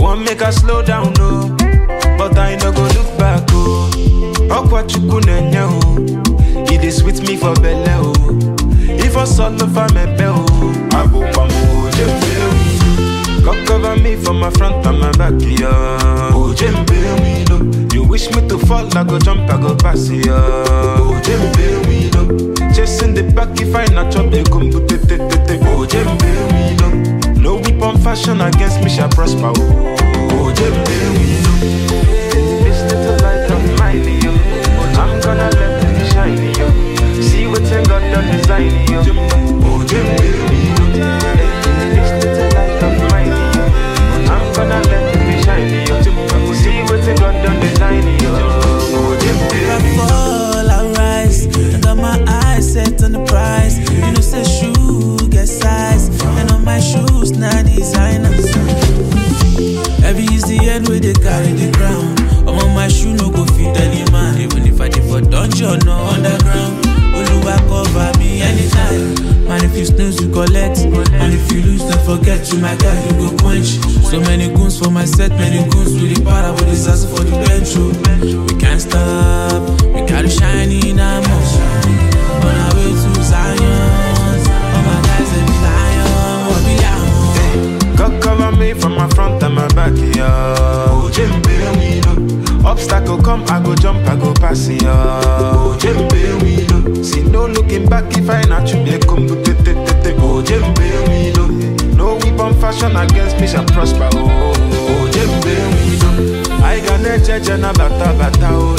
want make I slow down, no. But I no go look back, oh. Okwa chukwu nenye, oh. It is sweet me for belle, oh. If I solo for me bell, I go come, oh, jembe, God cover me from my front and my back, yeah. Oh, jembe, we know. You wish me to fall, I go jump, I go pass, yeah. Oh, jembe, we know. Chasing the back if I not chop, they come to te te te te. Oh, jembe, we know. No weapon fashion against me shall prosper, oh. Oh, jembe, we know. This little light of mine, yo. I'm gonna let it shine, yo. See what I got done design, yo. Oh, jembe, we know. This little light of mine, yo. I'm gonna let it shine, yo. See what I got done design, yo. Oh, jembe, I we know. fall, I rise. I got my eyes set on the prize. You know, say shoe get size. And on my shoes, now designers. Heavy is the end where they carry the crown. I'm on my shoe, no go fit any man. Even if I did for dungeon or underground. Oluwa cover me anytime. Man, if you snooze, you collect. And if you lose, don't forget you, my guy, you go quench. So many goons for my set, many goons with the power, with this ass for the bench. oh. We can't stop, we gotta shine in our On our way to Zion. All my guys, they be lion, what be lion. God cover me from my front and my back, yeah. Oh, Jembe, we know. Obstacle come, I go jump, I go pass, yeah. Oh, Jembe, we know. See no looking back if I not you, they come to te te te te. Oh, Jembe, we know. No weapon fashion against me shall prosper, oh. Oh, Jembe, we know. I got a judge and a bata bata, oh.